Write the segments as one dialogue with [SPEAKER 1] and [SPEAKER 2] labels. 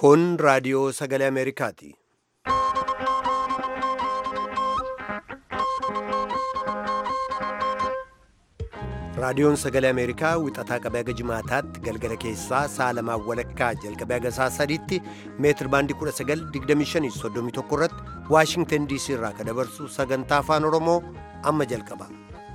[SPEAKER 1] Kun raadiyoo sagalee Ameerikaati. Raadiyoon sagalee Ameerikaa wixataa qabee haga jimaataatti galgala keessaa sa'a lamaan walakkaa jalqabee haga sa'a sadiitti meetir baandii 1925 irratti Waashingtan DC irraa kan dabarsu sagantaa afaan Oromoo amma jalqaba.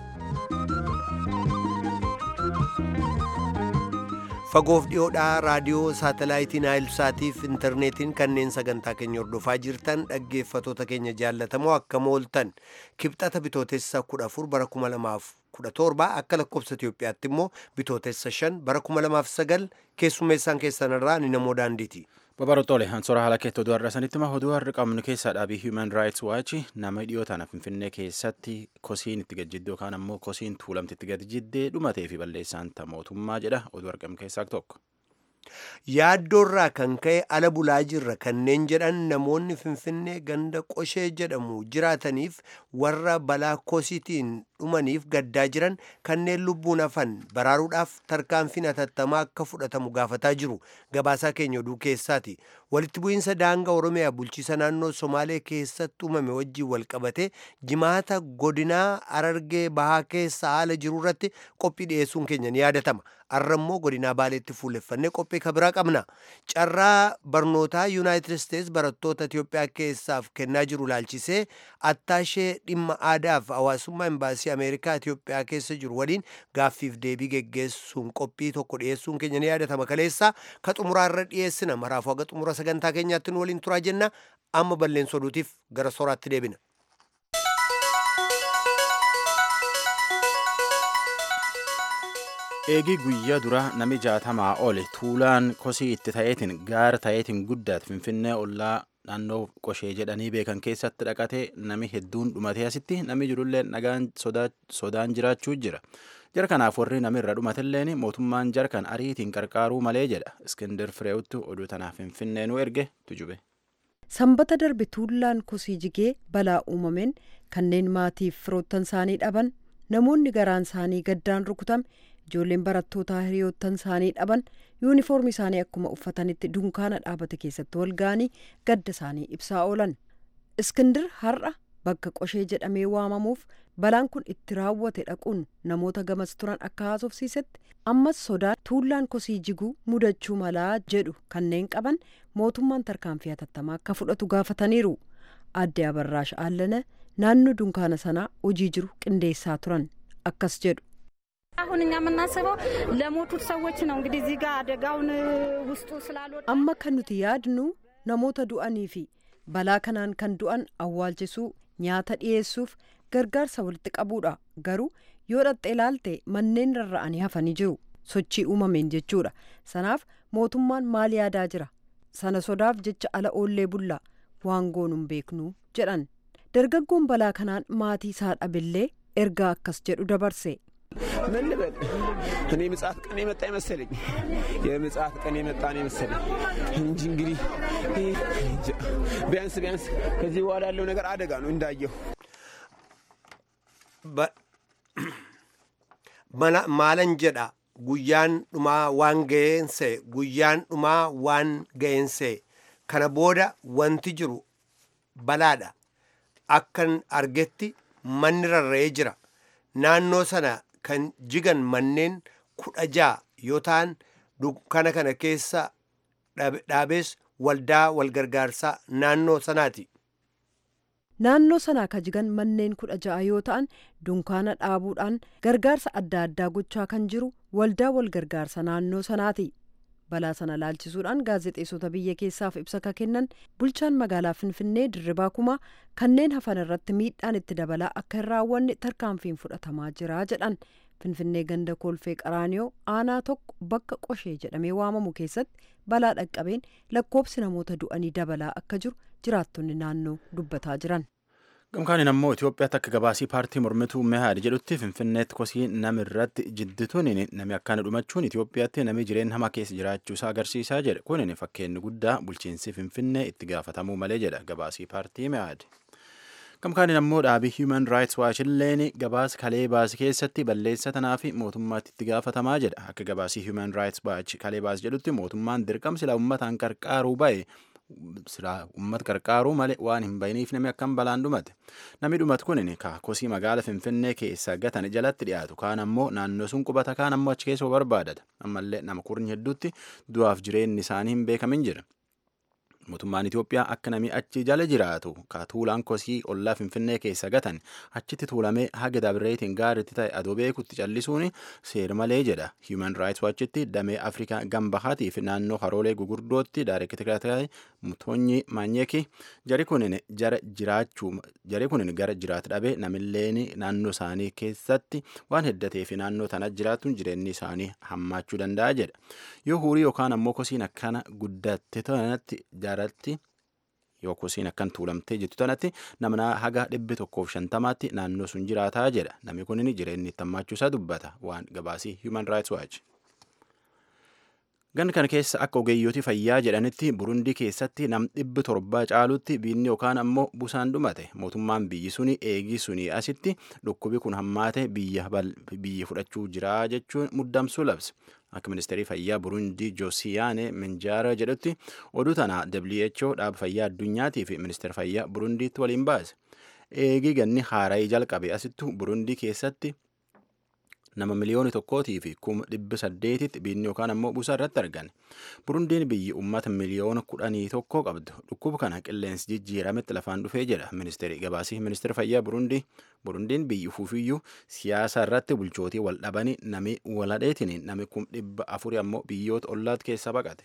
[SPEAKER 1] Fagoof dhiyoodhaa raadiyoo saatalaayitii Naayilsaatiif intarneetiin kanneen sagantaa keenya hordofaa jirtan dhaggeeffatoota keenya jaallatamoo akkam ooltan kibxata bitootessa 14 bara 2017 akka lakkoofsa Itoophiyaatti immoo bitootessa 5 bara 2009 keessummeessaan keessan irraa ni namoo daandiiti.
[SPEAKER 2] Babarootole Ansoora haala keetti oduu har'a sanitti oduu har'a qabnu keessaa dhaabii Human Rights Watch nama dhiyoo tana Finfinnee keessatti kosiin itti gajjiddoo yookaan ammoo kosiin tuulamti itti gajjiddee dhumatee fi balleessaan ta mootummaa jedha oduu argamu keessaa tokko.
[SPEAKER 1] Yaaddoorraa kan ka'e ala bulaa jirra kanneen jedhan namoonni Finfinnee ganda qoshee jedhamu jiraataniif warra balaa kosiitiin dhumaniif gaddaa jiran kanneen lubbuun hafan baraaruudhaaf tarkaanfiin hatattamaa akka fudhatamu gaafataa jiru gabaasaa keenya oduu keessaati walitti bu'iinsa daangaa oromiyaa bulchiisa naannoo somaalee keessatti uumame wajjiin walqabate jimaata godinaa arargee bahaa keessa haala jiru irratti qophii dhiyeessuun keenya ni yaadatama har'a immoo godinaa baaleetti fuulleffannee qophii kabiraa qabna carraa barnootaa yuunaayitid isteets barattoota itiyoophiyaa keessaaf kennaa jiru laalchisee attaashee dhimma aadaaf hawaasummaa imbaasii ameerikaa itiyoophiyaa keessa jiru waliin gaaffiif deebii geggeessuun qophii tokko dhiyeessuun keenya ni yaadatama kaleessa ka xumuraa irra dhiyeessina maraafuu haga xumura sagantaa keenyaatti nu waliin turaa jenna amma balleessa oduutiif gara sooraatti deebina.
[SPEAKER 2] eegii guyyaa dura nami jaatamaa ole tuulaan kosii itti ta'eetiin gaara ta'eetiin guddaat finfinnee ollaa naannoo qoshee jedhanii beekan keessatti dhaqatee nami hedduun dhumatee asitti nami jirullee nagaan sodaan jiraachuu jira jara kanaaf warri namirra dhumatilleen mootummaan jara kan ariitiin qarqaaruu malee jedha iskindir fireewuttu oduu tanaaf finfinnee nu erge tujube.
[SPEAKER 3] sanbata darbe tuullaan kosii jigee balaa uumameen kanneen maatiif firoottan isaanii dhaban namoonni garaan isaanii gaddaan rukutame ijoolleen barattootaa hiriyoottan isaanii dhaban yuunifoormii isaanii akkuma uffatanitti dunkaana dhaabate keessatti wal ga'anii gadda isaanii ibsaa oolan iskindir har'a bakka qoshee jedhamee waamamuuf balaan kun itti raawwate dhaquun namoota gamas turan akka haasofsiisetti ammas sodaa tuullaan kosii jiguu mudachuu malaa jedhu kanneen qaban mootummaan tarkaanfii hatattamaa akka fudhatu gaafataniiru aadde abarraash aallana naannoo dunkaana sanaa hojii jiru qindeessaa turan akkas jedhu.
[SPEAKER 4] አሁን እኛ የምናስበው ለሞቱት ሰዎች ነው። እንግዲህ እዚህ ጋር አደጋውን ውስጡ ስላልወጣ
[SPEAKER 3] amma kan nuti yaadnu namoota du'anii fi balaa kanaan kan du'an awwaalchisuu nyaata dhiyeessuuf gargaarsa walitti qabuudha garuu yoo dhaqxee ilaalte manneen rarra'anii hafanii jiru sochii uumameen jechuudha sanaaf mootummaan maal yaadaa jira sana sodaaf jecha ala oollee bullaa waan goonuun beeknu jedhan dargaggoon balaa kanaan maatii isaa dhabillee ergaa akkas jedhu dabarse.
[SPEAKER 5] ምን ልበል እኔ ምጽአት ቀን የመጣ ይመሰለኝ የምጽአት ቀን የመጣ ነው ይመሰለኝ እንጂ እንግዲህ ቢያንስ ቢያንስ ከዚህ በኋላ ያለው ነገር አደጋ ነው እንዳየሁ
[SPEAKER 1] maalan jedha guyyaan dhumaa waan ga'eense guyyaan dhumaa waan ga'eense kana booda wanti jiru balaadha akkan argetti manni rarra'ee jira naannoo sana kan jigan manneen kudha ja'a yoo ta'an dukkana kana keessa dhaabees waldaa walgargaarsaa naannoo sanaati.
[SPEAKER 3] naannoo sanaa ka jigan manneen kudha ja'a yoo ta'an dunkaana dhaabuudhaan gargaarsa adda addaa gochaa kan jiru waldaa walgargaarsa naannoo sanaati. balaa sana laalchisuudhaan gaazexeessota biyya keessaaf ibsa ka kennan bulchaan magaalaa finfinnee dirribaa kumaa kanneen hafan irratti miidhaan itti dabalaa akka hin raawwanne tarkaanfiin fudhatamaa jira jedhan finfinnee ganda kolfee qaraaniyoo aanaa tokko bakka qoshee jedhamee waamamu keessatti balaa dhaqqabeen lakkoobsi namoota du'anii dabalaa akka jiru jiraattonni naannoo dubbataa jiran.
[SPEAKER 2] gamkaanin ammoo Itoophiyaatti akka gabaasii paartii mormituu mehaad jedhutti finfinneetti kosii nami irratti jiddituun nami akkana dhumachuun Itoophiyaatti nami jireenya hamaa keessa jiraachuusaa agarsiisaa jedhe kunin fakkeenyi guddaa bulchiinsi finfinnee itti gaafatamuu malee jedha gabaasii paartii mehaad. Gamkaaniin ammoo dhaabii Human Rights Watch illeen gabaasa kalee baase keessatti balleessa tanaa fi mootummaatti itti gaafatamaa jedha. Akka gabaasii Human Rights Watch kalee baase jedhutti mootummaan dirqama silaa uummataan qarqaaruu ba'e silaa uummata qarqaaruu malee waan hin bayiniif namni akkam balaan dhumate. Namni dhumatu kun kosii magaala Finfinnee keessa gatan jalatti dhiyaatu. Kaan ammoo naannoo sun qubata kaan ammoo achi keessa barbaadata. Ammallee nama kurnya hedduutti du'aaf jireenyi isaanii hin beekamin jira. mootummaan Itoophiyaa akka namni achi jala jiraatu ka tuulaan kosii ollaa Finfinnee keessa gatan achitti tuulamee haga dabreetiin gaariitti ta'e adoo beekutti callisuun seer malee jedha. Human Rights Watchitti damee Afrikaa gambahaatii fi naannoo haroolee gugurdootti daareektiraa mutoonyi maanyeeki jari kunin jara jiraachuu jari kunin gara jiraatu dhabee namilleen naannoo isaanii keessatti waan heddatee fi naannoo tana jiraatuun jireenyi isaanii hammaachuu danda'a jedha. Yoo hurii yookaan ammoo kosiin akkana guddatte tanatti jaaratti yoo kosiin akkan tuulamtee jettu tanatti namna haga dhibbi tokkoof shantamaatti naannoo sun jiraataa jedha. Namni kunin jireenyi itti hammaachuu isaa dubbata waan gabaasii Human Rights Watch. Gan kana keessa akka ogeeyyooti fayyaa jedhanitti Burundii keessatti nam dhibbi torba caalutti biinni yookaan ammoo busaan dhumate. Mootummaan biyyi suni eegii suni asitti dhukkubi kun hammaate biyya fudhachuu jira jechuun muddamsuu labse. Akka ministeerii fayyaa Burundii Joosiyaane Minjaara jedhutti oduu tana WHO dhaaba fayyaa addunyaatii fi ministeera fayyaa Burundiitti waliin baase. Eegii ganni haaraa jalqabe asittu Burundii keessatti nama miliyoona tokkootii fi kuma dhibba saddeetitti biinni yookaan ammoo busaa irratti argan. Burundiin biyyi uummata miliyoona kudhanii tokko qabdu. Dhukkuba kana qilleensi jijjiirametti lafaan dhufee jedha ministeeri gabaasii ministeera fayyaa Burundii. Burundiin biyyi ufuufiyyuu siyaasa irratti bulchootii wal dhabanii nami waladheetiin nami kum dhibba afuri ammoo biyyoota ollaat keessa baqate.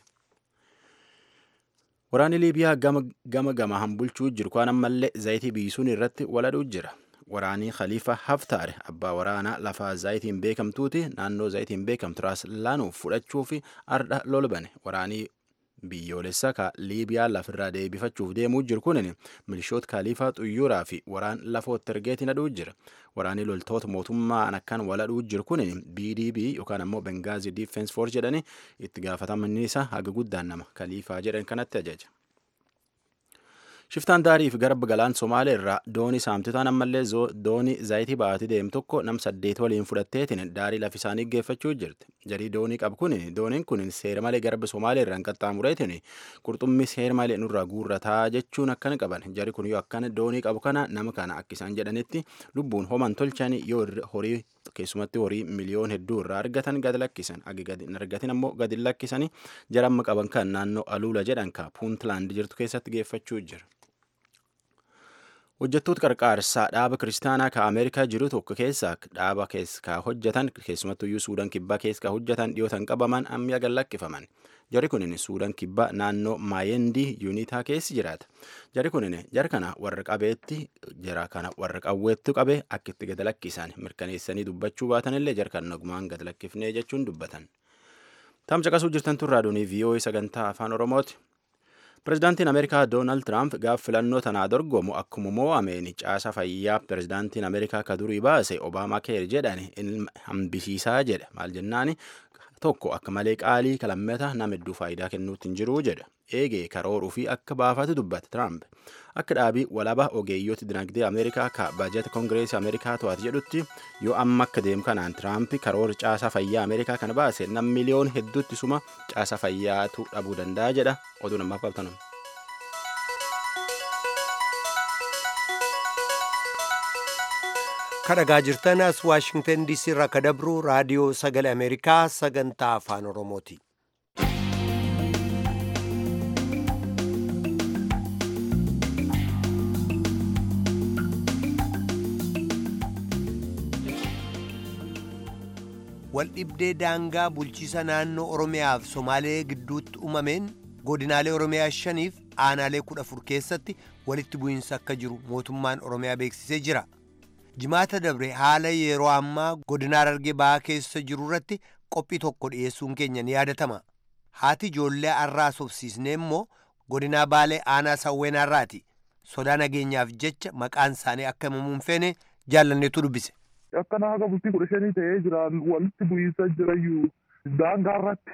[SPEAKER 2] Waraanni Liibiyaa gama gama gamaan bulchuu jiru kaan ammallee zayitii biisuun irratti waladhuu jira. waraanii khalifa haftaar abbaa waraanaa lafaa zaayitiin beekamtuuti naannoo zaayitiin beekamtu raas laanuuf fudhachuu fi ardha lolbane waraanii biyyoolessa ka liibiyaa lafirraa deebifachuuf deemuu jiru kunin milishoota kaalifaa xuyyuuraa fi waraan lafootti ergeetiin aduu jira waraanii loltoota mootummaan akkan waladhuu jiru kunin bdb yookaan ammoo bengaazii diifense force jedhani itti gaafatamni isaa haga guddaan nama kaliifaa jedhan kanatti ajaja. Shiftaan daarii fi garba galaan Somaalee irraa doonii saamtotaan ammallee doonii zaayitii ba'aatii deemu tokko nam saddeet waliin fudhatteetiin daarii lafa isaanii geeffachuu jirti. Jarii doonii qabu kun dooniin kun seera malee garba Somaalee irraan qaxxaamureetiin qurxummii seera malee nurraa guurrataa jechuun akkan qaban. Jari kun yoo akkan doonii qabu kana nama kana akka isaan jedhanitti lubbuun homan tolchan yoo horii keessumatti horii miliyoon hedduu irraa argatan gad lakkisan. Agi gadi hin argatin ammoo gadi lakkisanii jaramma qaban kan naannoo aluula jedhan ka puuntlaand jirtu keessatti geeffachuu jira. hojjettoota qarqaarsaa dhaaba kiristaanaa ka ameerikaa jiru tokko keessa dhaaba keessa hojjetan keessumattuyyuu suudaan kibbaa keessa hojjetan dhiyootan qabaman ammiya gad lakkifaman jari kunin suudaan kibbaa naannoo maayendii yuunitaa keessi jiraata jari kunin jara kana warra qabeetti jara kana warra qawweetti qabe akka itti gad lakkisan mirkaneessanii dubbachuu baatanillee jara kan nagumaan gad lakkifnee jechuun dubbatan. Tamsa qasuu jirtan tun raadiyoonii VOA sagantaa afaan Oromooti. Pireezidaantiin Ameerikaa Doonaald Tiraamp gaaf filannoo tanaa dorgomu akkuma mo'ameen caasa fayyaa pireezidaantiin Ameerikaa ka durii baase Obaamaa keer jedhan hambisiisaa jedha. Maal jennaani tokko akka malee qaalii kalammata nama hedduu faayidaa kennuutti hin jiru jedha. Eegee karooruu fi akka baafatu dubbata Tiraamp. Akka dhaabii walaba ogeeyyooti dinagdee Ameerikaa ka baajata Kongireesii Ameerikaa to'ate jedhutti yoo amma akka deemu kanaan Tiraamp karoora caasaa fayyaa Ameerikaa kana baase nam miliyoon hedduutti suma caasaa fayyaatu dhabuu danda'a jedha. Oduu namaaf qabtanum.
[SPEAKER 1] kadhagaa jirtan as waashingtan diisii irraa ka dabru raadiyoo sagalee ameerikaa sagantaa afaan oromooti. waldhibdee daangaa bulchiisa naannoo oromiyaaf somaalee gidduutti uumameen godinaalee oromiyaa shaniif aanaalee kudha afur keessatti walitti bu'iinsa akka jiru mootummaan oromiyaa beeksisee jira. jimaata dabre haala yeroo ammaa godina Harargee ba'aa keessa jiru irratti qophii tokko dhiyeessuun keenya ni yaadatama. Haati ijoollee har'aa sobsiisnee immoo godinaa Baalee aanaa Sawweenaarraati. Sodaa nageenyaaf jecha maqaan isaanii akka himamuun feene jaallanneetu dubbise.
[SPEAKER 6] Akkana haga bultii kudha shanii ta'ee jiran walitti bu'iinsa jirayyuu daangaa irratti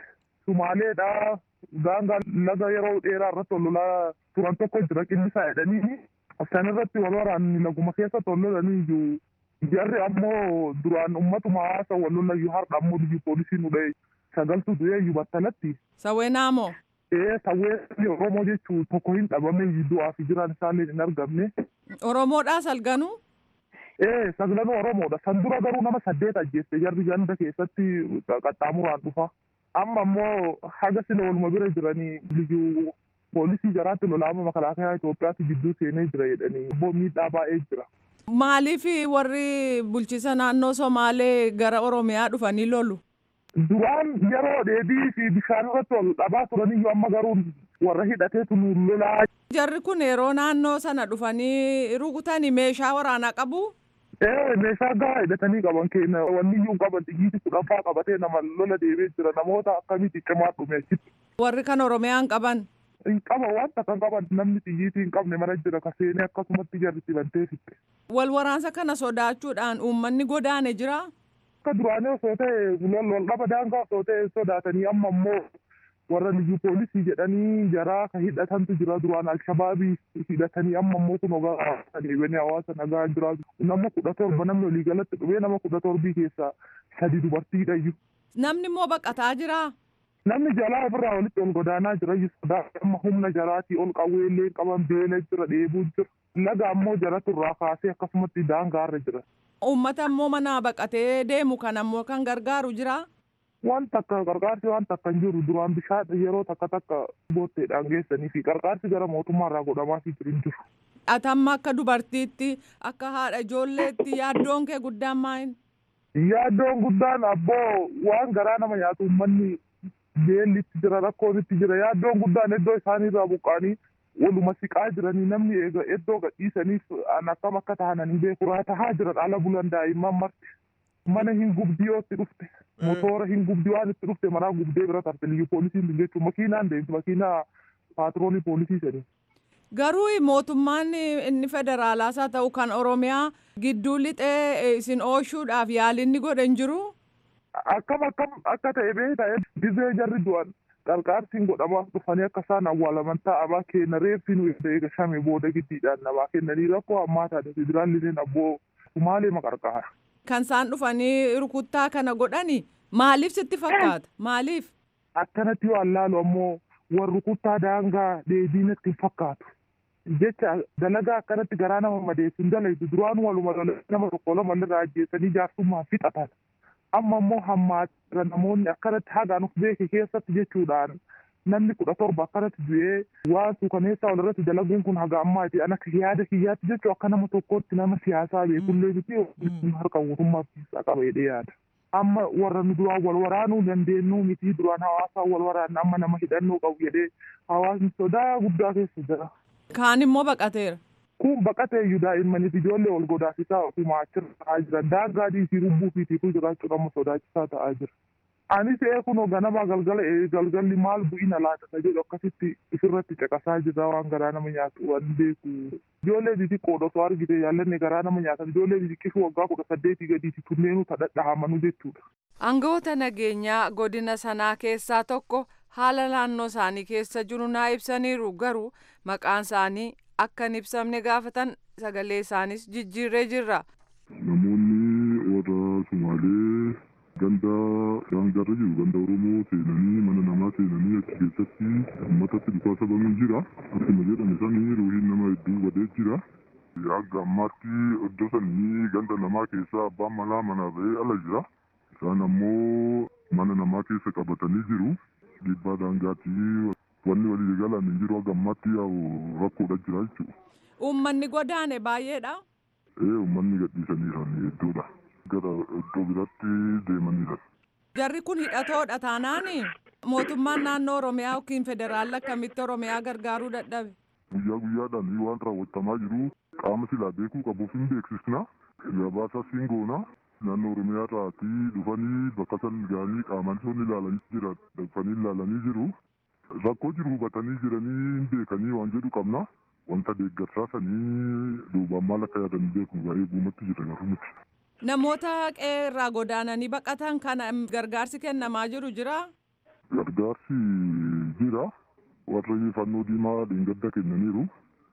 [SPEAKER 6] Sumaaleedha. Daangaa laga yeroo dheeraa irratti ol lolaa turan tokko jira qinnisaa jedhanii San irratti wal waraanni laguma keessa tololanii iyyuu jarri ammoo duraan ummatuma haasa wal lolayyuu har'a ammoo biyyi poolisii nu dha'e sagaltu du'ee iyyuu battalatti.
[SPEAKER 7] Sawweenaa moo?
[SPEAKER 6] Ee sawween Oromoo jechuun tokko hin dhabame du'aa fi jiraan isaallee hin argamne.
[SPEAKER 7] Oromoodhaa salganuu?
[SPEAKER 6] Ee saglanuu Oromoodha. San dura garuu nama saddeet ajjeesse jarri ganda keessatti qaxxaamuraan dhufa. Amma ammoo haga sila waluma bira jiranii liyyuu poolisii jaraatti lolaama makalaakaa Itoophiyaatti gidduu seenee jira jedhanii immoo miidhaa baay'ee jira.
[SPEAKER 7] Maaliif warri bulchiisa naannoo Somaalee gara Oromiyaa dhufanii lolu?
[SPEAKER 6] Duraan yeroo dheedii fi bishaan irratti wal dhabaa turaniyyuu amma garuu warra hidhateetu nu lolaa.
[SPEAKER 7] Jarri kun yeroo naannoo sana dhufanii rukutanii meeshaa waraanaa qabu?
[SPEAKER 6] Ee meeshaa gahaa hidhatanii qaban keenya wanni iyyuu qaban xiyyiiti kudhanfaa qabatee nama lola deemee jira namoota akkamitti cimaa dhume achitti.
[SPEAKER 7] Warri kan Oromiyaan qaban?
[SPEAKER 6] Hin qaba waan takka qaban namni xiyyiitii hin qabne mana jira kaseenee akkasumatti jarri bantee fitte.
[SPEAKER 7] Wal waraansa kana sodaachuudhaan uummanni godaane jira?
[SPEAKER 6] Akka duraanii osoo ta'e wal dhaba daangaa osoo ta'e sodaatanii amma immoo warra liyyuu poolisii jedhanii jaraa ka hidhatantu jira duraan alshabaabii hidhatanii amma immoo kun ogaa deebianii hawaasa nagaa jiraatu nama kudha torba namni walii galatti dhufee nama kudha torbii keessaa sadi dubartiidha iyyuu.
[SPEAKER 7] Namni immoo baqataa jira?
[SPEAKER 6] Namni jalaa ofirraa walitti ol godaanaa jira iyyuu sodaa amma humna jaraatii ol qawweellee qaban beela jira dheebuu jira. Laga ammoo jaratu irraa kaasee akkasumatti daangaarra jira.
[SPEAKER 7] Uummata immoo manaa baqatee deemu kan ammoo kan gargaaru jira?
[SPEAKER 6] waan takka qarqaarsi waan takka hin jiru duraan bishaan yeroo takka takka bootteedhaan geessanii fi qarqaarsi gara mootummaarraa godhamaafii jiru hin jiru.
[SPEAKER 7] Atamma akka dubartiitti akka haadha ijoolleetti yaaddoon kee guddaan maal?
[SPEAKER 6] Yaaddoon guddaan abboo waan garaa nama nyaatu uummanni beellitti jira rakkoonitti jira yaaddoon guddaan iddoo isaaniirraa buqqaanii waluma siqaa jiranii namni eega iddoo gadhiisaniif an akkam akka tahanan hin beeku tahaa jiran ala bulan daa'imman marti. mana hin gubdii yoo itti dhufte motoora hin gubdii waan itti dhufte manaa gubdee bira tarte liyyuu poolisiin jechuun makiinaan deemti makiinaa paatroolii poolisii sanii.
[SPEAKER 7] Garuu mootummaan inni federaalaas haa ta'u kan Oromiyaa gidduu lixee isin oolchuudhaaf yaalinni godhe hin jiru.
[SPEAKER 6] Akkam akkam akka ta'e beektaa dizee jarri du'an qarqaarsiin godhamaaf dhufanii akka isaan awwaalaman taa'amaa kenna reeffi nu eega shame booda giddiidhaan namaa kennanii rakkoo hammaataa federaallineen abboo sumaalee maqarqaara.
[SPEAKER 7] kan isaan dhufanii rukuttaa kana godhani maaliif sitti fakkaata maaliif.
[SPEAKER 6] Akkanatti yoo allaalu ammoo warri rukuttaa daangaa deebiinatti hin fakkaatu. Jecha dalagaa akkanatti garaa nama madeessu hin dalaytu duraan waluma nama tokko lama irraa ajjeessanii jaarsummaan fixatan. Amma immoo hammaatira namoonni akkanatti hagaan of beeke keessatti jechuudhaan namni kudha torba akkanatti du'ee waan suukaneessaa wal irratti dalaguun kun haga ammaati an akka yaada kiyyaatti jechuun akka nama tokkotti nama siyaasaa beekullee miti harka mootummaa keessaa qaba jedhee yaada. Amma warra nu duraan wal waraanuu dandeenyu miti duraan hawaasaa wal waraanna amma nama hidhannoo qabu jedhee hawaasni sodaa guddaa keessa jira.
[SPEAKER 7] Kaan immoo baqateera.
[SPEAKER 6] Kun baqatee iyyuu daa'immaniif ijoollee wal godaasisaa ofuma achirra ta'aa jiran daangaa dhiisii rubbuu fi tiifuu jiraachuun amma sodaachisaa ta'aa jira. anis kunoo ganama galgala galgalli maal bu'ina laata jedhu akkasitti isirratti caqasaa jira waan garaa nama nyaatu waan beeku ijoollee xixiqqoodha osoo argite yaallanne garaa nama nyaatan ijoollee xixiqqishu waggaa kudha saddeetii gadiiti kunneenuu tadhadhahamanu jechuudha.
[SPEAKER 7] Aangawoota nageenyaa godina sanaa keessaa tokko haala naannoo isaanii keessa jiru naa ibsaniiru garuu maqaan isaanii akka hin ibsamne gaafatan sagalee isaanis jijjiirree jirra.
[SPEAKER 8] Namoonni warra Sumaalee ganda daangarra jiru ganda oromoo seenanii mana namaa seenanii achi keessatti uummatatti dhukaasa banuun jira akkuma jedhame sanii ruuhiin nama hedduu badee jira hanga ammaatti iddoo sanii ganda namaa keessaa abbaan manaa manaa ba'ee ala jira isaan ammoo mana namaa keessa qabatanii jiru dhiibbaa daangaatti wanni walii galan hin jiru hanga ammaatti rakkoodha jira jechuudha.
[SPEAKER 7] Uummanni godaane baay'eedha.
[SPEAKER 8] Ee uummanni gadhiisaniiran hedduudha. gara iddoo biraatti deemanidha.
[SPEAKER 7] Jarri kun hidhatoodha taanaani mootummaan naannoo Oromiyaa yookiin federaalli akkamitti Oromiyaa gargaaruu dadhabe.
[SPEAKER 8] Guyyaa guyyaadhaan waan raawwatamaa jiru qaama silaa beekuu qabuuf hin beeksisna. Gabaasa siin goona. Naannoo Oromiyaa irraatii dhufanii bakka san ga'anii qaamaan isaan ilaalanii jira dhufanii ilaalanii jiru. Rakkoo jiru hubatanii jiranii hin beekanii waan jedhu qabna. Wanta deeggarsaa sanii duubaan maal akka yaadan beeku baay'ee guumatti jira garuu miti.
[SPEAKER 7] Namoota qe'ee irraa godaananii baqatan kana gargaarsi kennamaa jiru jira.
[SPEAKER 8] Gargaarsi jira. Warri fannoo diimaa dheengadda kennaniiru.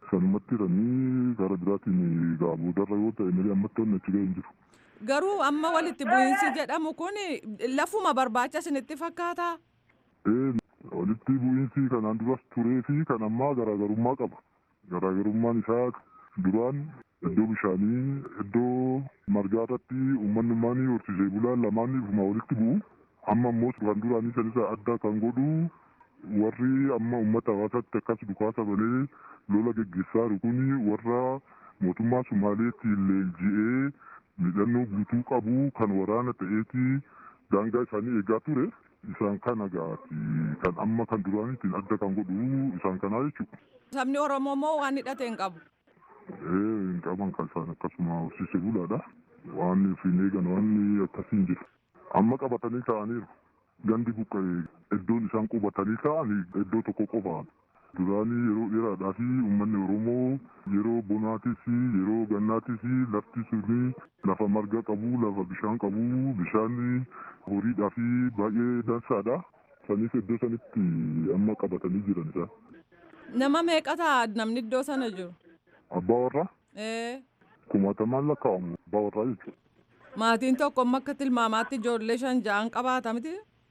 [SPEAKER 8] sanumatti jiranii gara biraatiin gaabodarra yoo ta'e malee ammatti wanni achi ga'e hin jiru.
[SPEAKER 7] Garuu amma walitti bu'iinsi jedhamu kun lafuma barbaacha isinitti fakkaata.
[SPEAKER 8] Walitti bu'iinsi kanaan duras turee fi kan ammaa garaagarummaa qaba. Garaagarummaan isaa duraan iddoo bishaanii iddoo margaa irratti uummanni ummaanii horsiisee bulaan lamaan ifuma walitti bu'u. Amma immoo kan duraanii sanisa adda kan godhu warri amma uummata hawaasaatti akkas dhukaasa malee lola geggeessaa jiru kuni warra mootummaa Sumaaleetti leenji'ee midhannoo guutuu qabu kan waraana ta'eeti daangaa isaanii eegaa ture isaan kana gaati kan amma kan duraaniitiin adda kan godhu isaan kanaa jechuudha.
[SPEAKER 7] Sabni Oromoo moo waan hidhate hin qabu?
[SPEAKER 8] Hin qaban kan isaan akkasuma horsiisee bulaadha. Waan hin eegan waan akkasii hin jiru. Amma qabatanii ta'aniiru. Gandi buqqa'e iddoon isaan qubatanii ta'an iddoo tokko qofaan. Duraanii yeroo dheeraadhaa fi uummanni Oromoo yeroo bonaatis yeroo gannaatis lafti suni lafa marga qabu lafa bishaan qabu bishaan horiidhaa fi baay'ee dansaadha. Sanis iddoo sanitti amma qabatanii jiran isaan.
[SPEAKER 7] Nama meeqa ta'a namni iddoo sana jiru?
[SPEAKER 8] Abbaa warraa
[SPEAKER 7] Ee.
[SPEAKER 8] kumaatamaan lakkaa'amu abbaa warraa jechuudha.
[SPEAKER 7] Maatiin tokko amma akka tilmaamaatti ijoollee shan ja'an qabaata miti?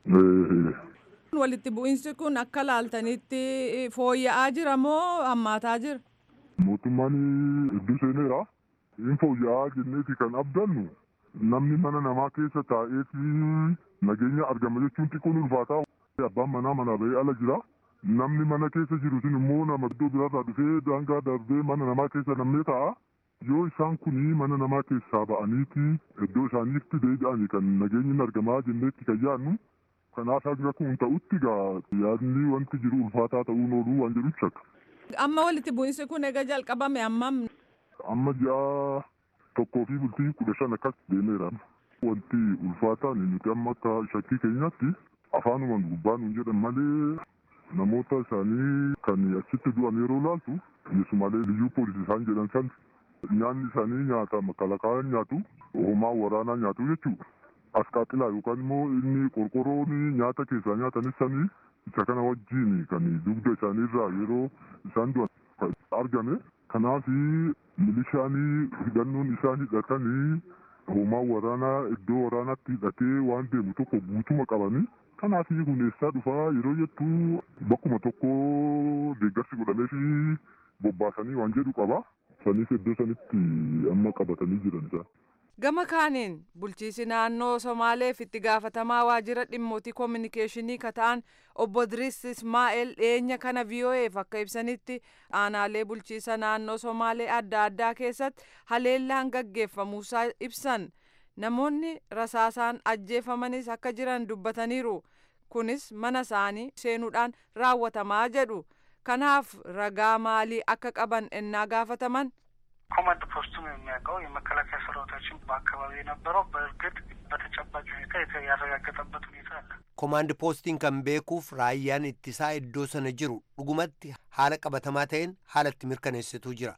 [SPEAKER 7] Walitti bu'iinsi kun akka laaltanitti fooyya'aa jira moo hammaataa jira?
[SPEAKER 8] Mootummaan hedduu seeneera. Hin fooyya'aa jenneeti kan abdannu namni mana namaa keessa taa'eeti nageenya argama jechuun xiqqoon ulfaataa. Abbaan manaa manaa bahee ala jira. Namni mana keessa jiru sun immoo nama iddoo biraarraa dhufee daangaa darbee mana namaa keessa namnee taa'a. Yoo isaan kuni mana namaa keessaa ba'aniiti iddoo isaaniitti deebi'anii kan nageenyi argamaa jenneetti kan yaadnu. Kanaaf akka kun ta'utti gaa yaadni wanti jiru ulfaataa ta'uun ooluu waan jedhu shakka.
[SPEAKER 7] Amma walitti bu'iinsi kun egaa jalqabame ammam
[SPEAKER 8] Amma ji'a tokkoo fi bultii kudha shan akkas deemeera. Wanti ulfaataan nuti amma akka shakkii keenyaatti afaanumaan gubbaa nuun jedhan malee namoota isaanii kan achitti du'an yeroo laaltu keessumaalee liyyuu poolisii isaan jedhan san nyaanni isaanii nyaata makalakaan nyaatu homaa waraanaa nyaatu jechuudha. Asqaaxilaa yookaan immoo inni qorqorroon nyaata keessaa nyaatanis sanii isa kana wajjin kan dugda isaaniirraa yeroo isaan du'an kan argame. Kanaaf milishaanii hidhannoon isaan hidhatanii homaa waraanaa iddoo waraanaatti hidhatee waan deemu tokko guutuma qabanii kanaaf huneessaa dhufaa yeroo jettu bakkuma tokko deeggarsi godhamee fi bobbaasanii waan jedhu qaba. Sanis iddoo sanitti amma qabatanii jiran isaa.
[SPEAKER 7] Gama kaaniin bulchiisi naannoo Somaaleef itti gaafatamaa waajjira dhimmootii koominikeeshinii kata'an obbo Idris Ismaa'eel dhiyeenya kana VOA'eef akka ibsanitti aanaalee bulchiisa naannoo Somaalee adda addaa keessatti haleellaan gaggeeffamuusaa ibsan. Namoonni rasaasaan ajjeefamanis akka jiran dubbataniiru. Kunis mana isaanii seenuudhaan raawwatamaa jedhu. Kanaaf ragaa maalii akka qaban ennaa gaafataman
[SPEAKER 9] ኮማንድ ፖስቱም የሚያውቀው የመከላከያ ሰራዊታችን በአካባቢ የነበረው በእርግጥ በተጨባጭ ሁኔታ ያረጋገጠበት ሁኔታ አለ።
[SPEAKER 1] Komaandi poostiin kan beekuuf raayyaan ittisaa iddoo sana jiru dhugumatti haala qabatamaa ta'een haala itti mirkaneessituu jira.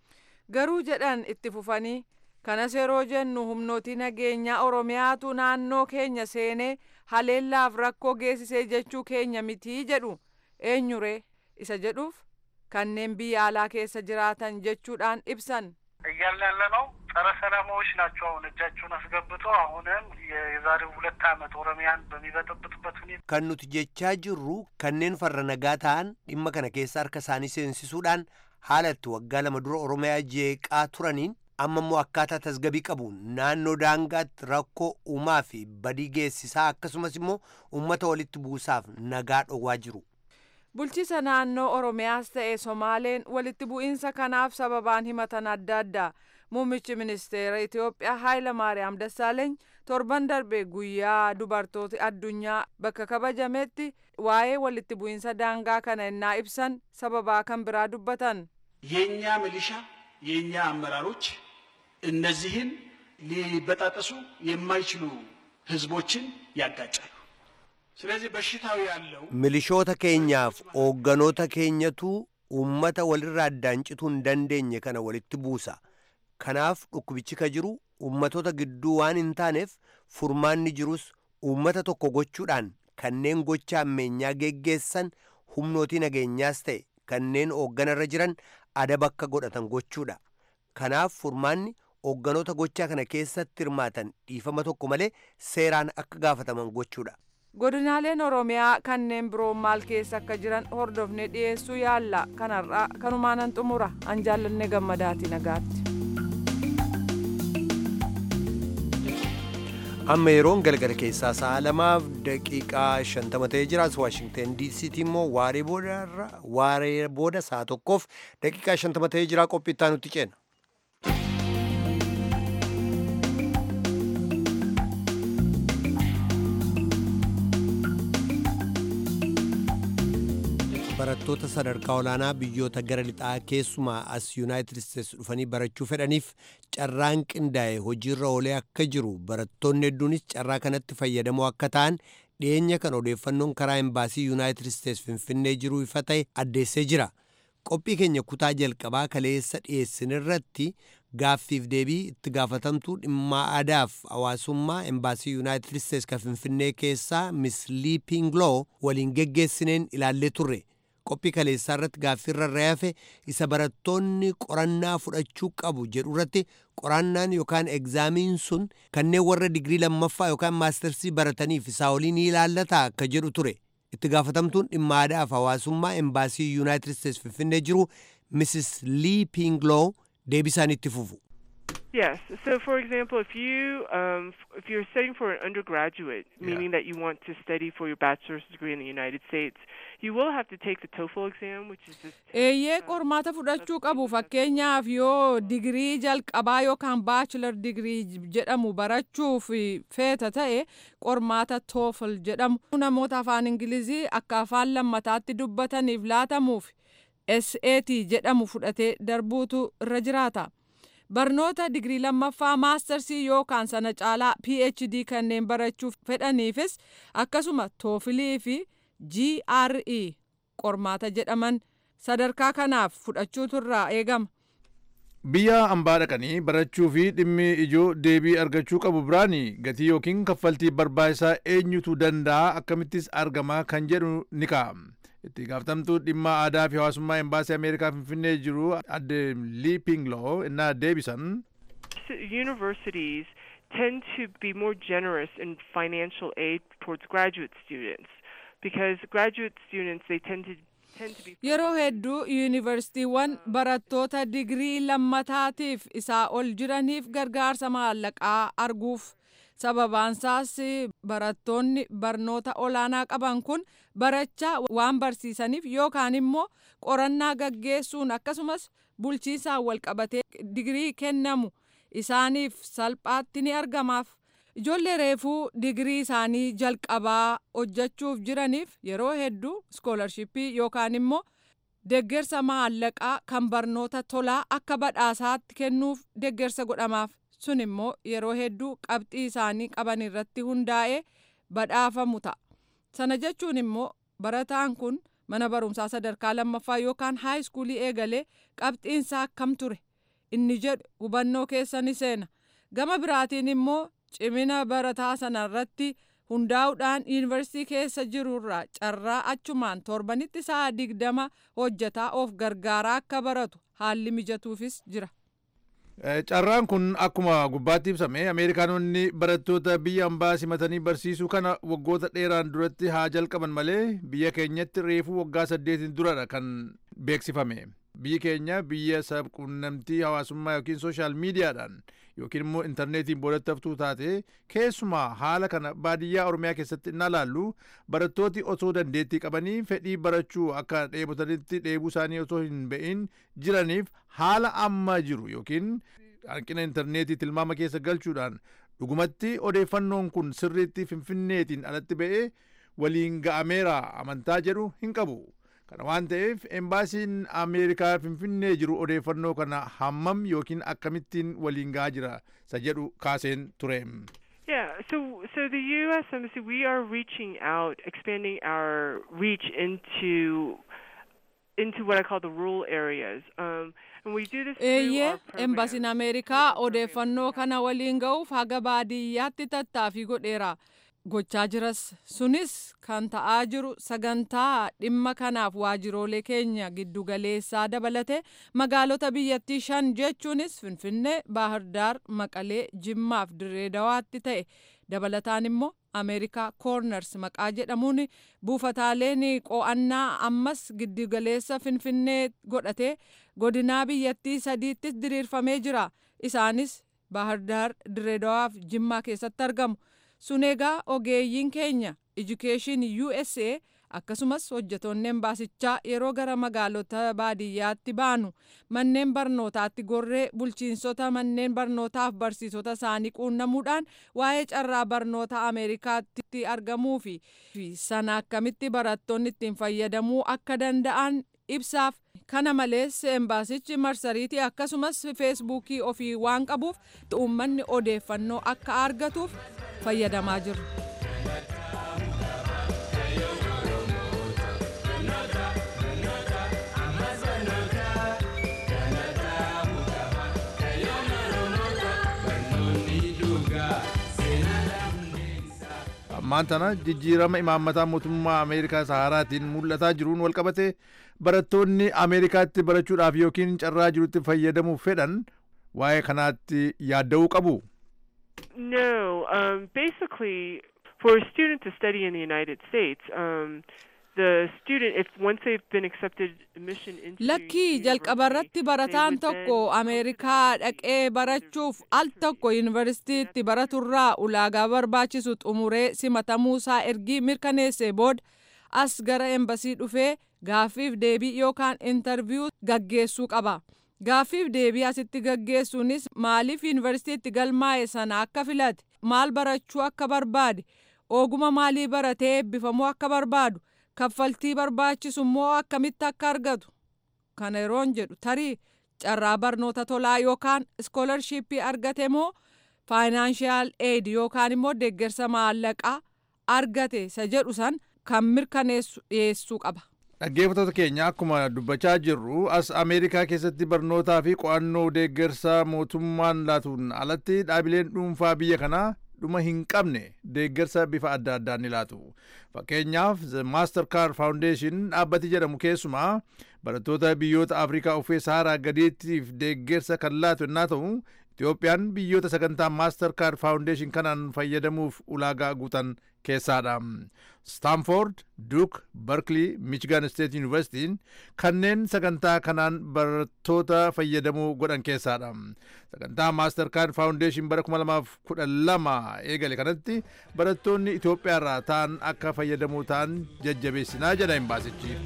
[SPEAKER 7] garuu jedhan itti fufanii kanas yeroo jennu humnootii nageenyaa oromiyaatu naannoo keenya seenee haleellaaf rakkoo geessisee jechuu keenya mitii jedhu eenyuree isa jedhuuf kanneen biyya alaa keessa jiraatan jechuudhaan ibsan.
[SPEAKER 9] እያልን ያለ ነው ጸረ ሰላማዎች ናቸው። አሁን እጃቸውን አስገብቶ አሁንም የዛሬው ሁለት ዓመት ኦሮሚያን በሚበጠብጡበት ሁኔታ
[SPEAKER 1] Kan nuti jechaa jirru kanneen farra nagaa ta'an dhimma kana keessa harka isaanii seensisuudhaan haala itti waggaa lama dura Oromiyaa jeeqaa turaniin amma immoo akkaataa tasgabii qabu naannoo daangaatti rakkoo uumaa fi badii geessisaa akkasumas immoo uummata walitti buusaaf nagaa dhowwaa jiru.
[SPEAKER 7] bulchiisa naannoo oromiyaas ta'e somaaleen walitti bu'iinsa kanaaf sababaan himatan adda addaa muummichi ministeera itiyoophiyaa haayila maariyaam dassaaleeny torban darbe guyyaa dubartooti addunyaa bakka kabajametti waa'ee walitti bu'iinsa daangaa kana ennaa ibsan sababaa kan biraa dubbatan
[SPEAKER 10] የኛ ሚሊሻ የኛ አመራሮች እነዚህን ሊበጣጠሱ የማይችሉ ህዝቦችን ያጋጫሉ። ስለዚህ በሽታው ያለው
[SPEAKER 1] Milishoota keenyaaf hoogganoota keenyatu uummata walirraa addaan cituu hin dandeenye kana walitti buusa. Kanaaf dhukkubichi ka jiru uummatoota gidduu waan hin taaneef furmaanni jirus uummata tokko gochuudhaan kanneen gocha ammeenyaa geggeessan humnootii nageenyaas ta'e kanneen hoogganarra jiran adaba akka godhatan gochuudha kanaaf furmaanni hoogganoota gochaa kana keessatti hirmaatan dhiifama tokko malee seeraan akka gaafataman gochuudha.
[SPEAKER 7] godinaaleen oromiyaa kanneen biroo maal keessa akka jiran hordofne dhiyeessuu yaalla kanarraa kanumaanan xumura an jaallanne gammadaati nagaatti.
[SPEAKER 1] amma yeroon galgala keessaa sa'a lamaaf daqiiqaa shantama ta'ee jira as waashingten diisiitti immoo waaree booda sa'a tokkoof daqiiqaa shantama ta'ee jira qophii itti nutti ceena. barattoota sadarkaa olaanaa biyyoota gara lixaa keessumaa as yuunaayitid isteets dhufanii barachuu fedhaniif carraan qindaa'e hojiirra oolee akka jiru barattoonni hedduunis carraa kanatti fayyadamoo akka ta'an dhiyeenya kan odeeffannoon karaa embaasii yuunaayitid isteets finfinnee jiruu ifa ta'e addeessee jira qophii keenya kutaa jalqabaa kaleessa dhiyeessinirratti gaaffiif deebii itti gaafatamtuu dhimma aadaaf hawaasummaa embaasii yuunaayitid isteets kan finfinnee keessaa miss liipingloo waliin geggeessineen ilaallee turre qophii kaleessaa irratti gaaffiirra raafe isa barattoonni qorannaa fudhachuu qabu jedhu irratti qorannaan yookaan egzaamiin sun kanneen warra digirii lammaffaa yookaan maastersii barataniif isaa olii ni ilaallata akka jedhu ture itti gaafatamtuun dhimma aadaaf hawaasummaa embaasii yuunaayitid isteets finfinnee jiru mrs lee pingloo deebisaan itti fufu.
[SPEAKER 11] Yes. So, for example, if you um, if you're studying for an undergraduate, meaning that you want to study for your bachelor's degree in the United States, you will have to take the TOEFL exam, which is this.
[SPEAKER 7] eeyyee qormaata fudhachuu qabu fakkeenyaaf yoo digirii jalqabaa yookaan baachilar digirii jedhamu barachuuf feeta ta'e qormaata toofl jedhamu namoota afaan ingilizii akka afaan lammataatti dubbataniif laatamuuf SAT jedhamu fudhatee darbuutu irra jiraata. barnoota digirii lammaffaa maastarsii yookaan sana caalaa phd kanneen barachuuf fedhaniifis akkasuma toofilii fi gre qormaata jedhaman sadarkaa kanaaf fudhachuutu irraa eegama.
[SPEAKER 12] biyya ambaa dhaqanii barachuu fi dhimmi ijoo deebii argachuu qabu biraani gatii yookiin kaffaltii barbaachisaa eenyutu danda'a akkamittis argama kan jedhu ni ka'a. itti gaafatamtuu dhimma aadaa fi hawaasummaa embaasii ameerikaa finfinnee jiru adde lii pingloo innaa deebisan.
[SPEAKER 11] Universities tend to be more generous in financial aid towards graduate students because graduate students they tend to
[SPEAKER 7] yeroo hedduu yuunivarsiitiiwwan barattoota digirii lammataatiif isaa ol jiraniif gargaarsa maallaqaa arguuf sababaansaas barattoonni barnoota olaanaa qaban kun barachaa waan barsiisaniif yookaan immoo qorannaa gaggeessuun akkasumas bulchiisaan walqabatee digirii kennamu isaaniif salphaatti ni argamaaf. Ijoollee reefuu digirii isaanii jalqabaa hojjechuuf jiraniif yeroo hedduu iskoolarshipii yookaan immoo deeggarsa maallaqaa kan barnoota tolaa akka badhaasaatti kennuuf deeggarsa godhamaaf. sun immoo yeroo hedduu qabxii isaanii qaban irratti hundaa'ee badhaafamu ta'a. Sana jechuun immoo barataan kun mana barumsaa sadarkaa lammaffaa yookaan haayiskuulii eegalee qabxiinsaa akkam ture inni jedhu hubannoo keessa ni seena. Gama biraatiin immoo cimina barataa sana irratti hundaa'uudhaan yuunivarsiitii keessa jirurraa carraa achumaan torbanitti sa'a digdama hojjetaa of gargaaraa akka baratu haalli mijatuufis jira.
[SPEAKER 12] carraan kun akkuma gubbaatti ibsame ameerikaanonni barattoota biyya ambaa simatanii barsiisuu kana waggoota dheeraan duratti haa jalqaban malee biyya keenyatti reefuu waggaa saddeetiin duradha kan beeksifame biyyi keenya biyya sabquunnamtii hawaasummaa yookiin sooshaal miidiyaadhaan yookiin immoo intarneetiin boodatti haftuu taate keessumaa haala kana baadiyyaa oromiyaa keessatti innaa laallu barattooti osoo dandeettii qabanii fedhii barachuu akka dheebotanitti dheebuu isaanii osoo hin ba'in jiraniif haala amma jiru yookiin hanqina intarneetii tilmaama keessa galchuudhaan dhugumatti odeeffannoon kun sirriitti finfinneetiin alatti ba'ee waliin ga'ameera amantaa jedhu hin qabu. kana waan ta'eef embaasiin ameerikaa finfinnee jiru odeeffannoo kana hammam yookiin akkamittiin waliin ga'aa jira isa jedhu kaaseen ture.
[SPEAKER 11] Yeah, so so the U.S. Embassy, we are reaching out, expanding our reach into into what I call the rural areas. Um, and we do this through
[SPEAKER 7] eeyyee
[SPEAKER 11] our program.
[SPEAKER 7] embasiin ameerikaa odeeffannoo kana waliin ga'uuf haga baadiyyaatti tattaaffii godheera gochaa jiras sunis kan ta'aa jiru sagantaa dhimma kanaaf waajiroolee keenya giddugaleessaa dabalate magaalota biyyattii shan jechuunis finfinnee baahirdaar maqalee jimmaaf direedawaatti ta'e dabalataan immoo ameerikaa koorners maqaa jedhamuun buufataaleen qo'annaa ammas giddugaleessa finfinnee godhatee godinaa biyyattii sadiittis diriirfamee jira isaanis baahirdaar direedawaaf jimmaa keessatti argamu. sun egaa ogeeyyiin keenya education usa akkasumas hojjetoonni embaasichaa yeroo gara magaalota baadiyyaatti baanu manneen barnootaatti gorree bulchiinsota manneen barnootaaf barsiisota isaanii quunnamuudhaan waa'ee carraa barnoota ameerikaatti argamuu fi sana akkamitti barattoonni ittiin fayyadamuu akka danda'an ibsaaf kana malees embaasichi marsariitii akkasumas feesbuukii ofii waan qabuuf uummanni odeeffannoo akka argatuuf fayyadamaa jiru.
[SPEAKER 12] ammaan tana jijjiirama imaammataa mootummaa ameerikaa saharaatiin mul'ataa jiruun walqabate barattoonni ameerikaatti barachuudhaaf yookiin carraa jirutti fayyadamuuf fedhan waa'ee kanaatti yaadda'uu qabu.
[SPEAKER 11] No, um, basically, for a student to study in the United States, um, the student, if once they've been accepted admission into
[SPEAKER 7] lakkii jalqabarratti barataan tokko ameerikaa dhaqee barachuuf al tokko yuunivarsiitiitti baraturraa ulaagaa barbaachisu xumuree simatamuusaa ergii mirkaneessee booda as gara embasii dhufee gaaffiif deebii yookaan intarviyuu gaggeessuu qaba. gaaffiif deebii asitti gaggeessuunis maaliif yuunivarsiitiitti galmaa'e sana akka filate maal barachuu akka barbaade oguma maalii baratee eebbifamuu akka barbaadu kaffaltii barbaachisu immoo akkamitti akka argatu kana yeroon jedhu tarii carraa barnoota tolaa yookaan iskoolarshipii argate moo faayinaanshiyaal eed yookaan immoo deeggarsa maallaqaa argate isa jedhu san kan mirkaneessu dhiyeessuu qaba.
[SPEAKER 12] dhaggeeffattoota keenya akkuma dubbachaa jirru as ameerikaa keessatti barnootaa fi qo'annoo deeggarsa mootummaan laatuun alatti dhaabileen dhuunfaa biyya kanaa dhuma hin qabne deeggarsa bifa adda addaan ni laatu fakkeenyaaf maaster kaard faawundeeshin dhaabbati jedhamu keessumaa barattoota biyyoota afrikaa ufee saaraa gadiittiif deeggarsa kan laatu yennaa ta'u itiyoophiyaan biyyoota sagantaa maaster kaard faawundeeshin kanaan fayyadamuuf ulaagaa guutan keessaadha staanford duuk barkley michigan state yuunivarsitiin kanneen sagantaa kanaan barattoota fayyadamuu godhan keessaadha sagantaa maaster kaard faawundeeshin bara 2012 eegale kanatti barattoonni itiyoophiyaarraa ta'an akka fayyadamuu ta'an jajjabeessinaa jedha imbaasichi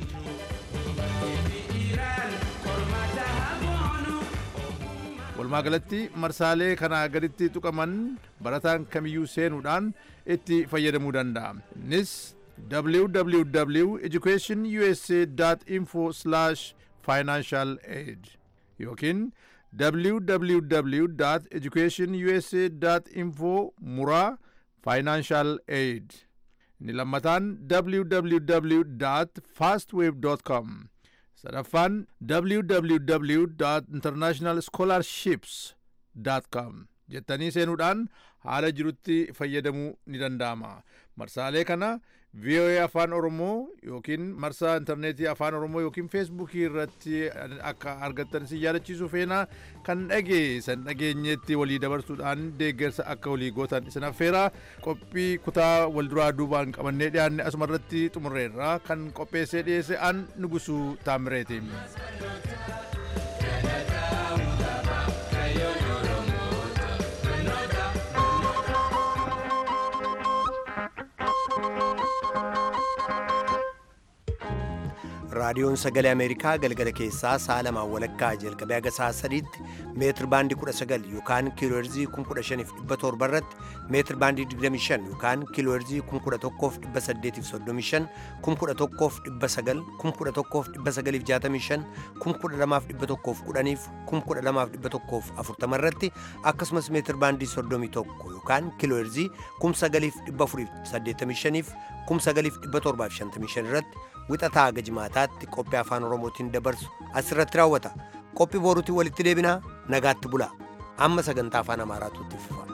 [SPEAKER 12] walumaa galatti marsaalee kanaa gaditti tuqaman barataan kamiyyuu seenuudhaan itti fayyadamuu danda'a innis www educationusa.info financial aid yookiin www educationusa.info muraa financial aid inni lammataan www fastwave com sadaffaan www international scholarships com jettanii seenuudhaan haala jirutti fayyadamuu ni danda'ama marsaalee kana voa afaan oromoo yookiin marsaa intarneetii afaan oromoo yookiin feesbuukii irratti akka argattan si yaadachiisuu feenaa kan dhageessan dhageenyetti walii dabarsuudhaan deeggarsa akka walii gootan isin affeera qophii kutaa walduraa duubaan qabannee dhiyaanne asuma irratti xumurreerra kan qopheessee dhiyeesse an nugusuu taamireeti.
[SPEAKER 1] raadiyoon sagalee ameerikaa galgala keessaa sa'a lamaan walakkaa jalqabee haga sa'a sadiitti meetir baandii 19 yookaan kiilooherzii 15,700 irratti meetir baandii 25 yookaan kiilooherzii 11,835 11,900 11,965 12,110 12,140 irratti akkasumas meetir baandii 31 yookaan kiilooherzii 9,485 9,755 irratti wixataa haga jimaataatti qophii afaan oromootiin dabarsu asirratti raawwata qophii boruutiin walitti deebinaa nagaatti bulaa amma sagantaa afaan amaaraatu itti fufa